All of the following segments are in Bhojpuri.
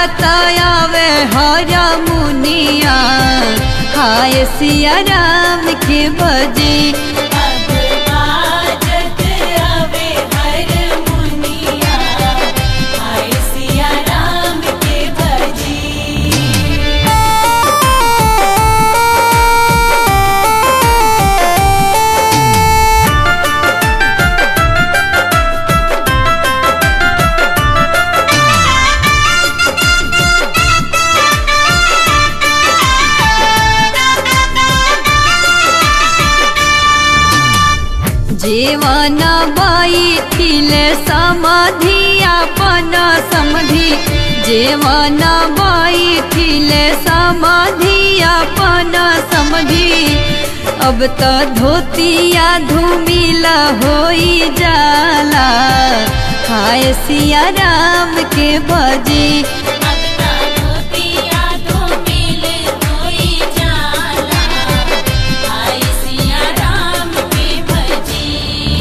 बाजत आवे हर मुनिया हाय सिया राम के बजी अब बाजत आवे हर मुनिया हाय सिया राम के भजी जीवन बैठिले समाधि अपन समधि जीवन बैठिले समाधि अपन समधि अब तो धोतिया धूमिला होई जाला हाय सिया राम के बजी अब ता धोतिया धूमिल होई जाला हाय सिया राम के भजी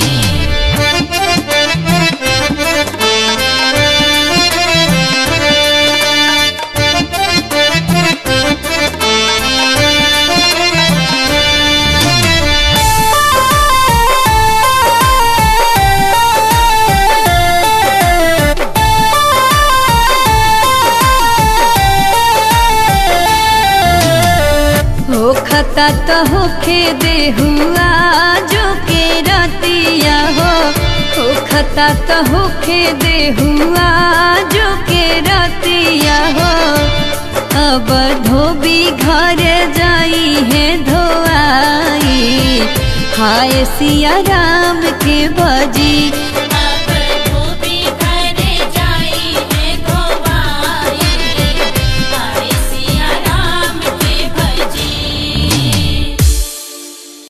होखता तो होखे देहुआ जो के रतिया हो होखता तो होखे देहुआ जो के रतिया हो अब धोबी घर जाई है धोआई हाय सिया राम के बजी